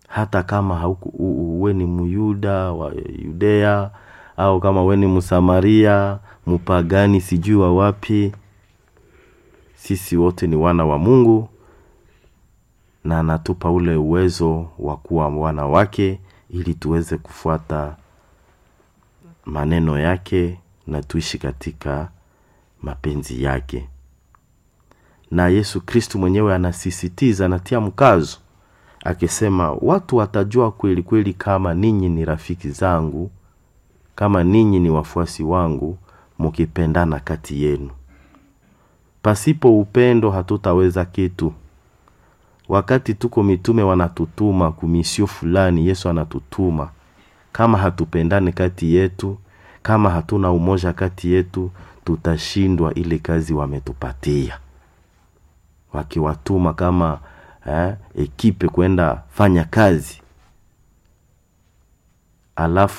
hata kama hauku, u- uwe ni myuda wa yudea au kama we ni msamaria mpagani sijui wa wapi sisi wote ni wana wa mungu na anatupa ule uwezo wa kuwa wana wake ili tuweze kufuata maneno yake na tuishi katika mapenzi yake na yesu kristu mwenyewe anasisitiza anatia mkazo akisema watu watajua kweli kweli kama ninyi ni rafiki zangu kama ninyi ni wafuasi wangu mukipendana kati yenu pasipo upendo hatutaweza kitu wakati tuko mitume wanatutuma kumisio fulani yesu anatutuma kama hatupendane kati yetu kama hatuna umoja kati yetu tutashindwa ile kazi wametupatia wakiwatuma kama eh, ekipe kwenda fanya kazi alafu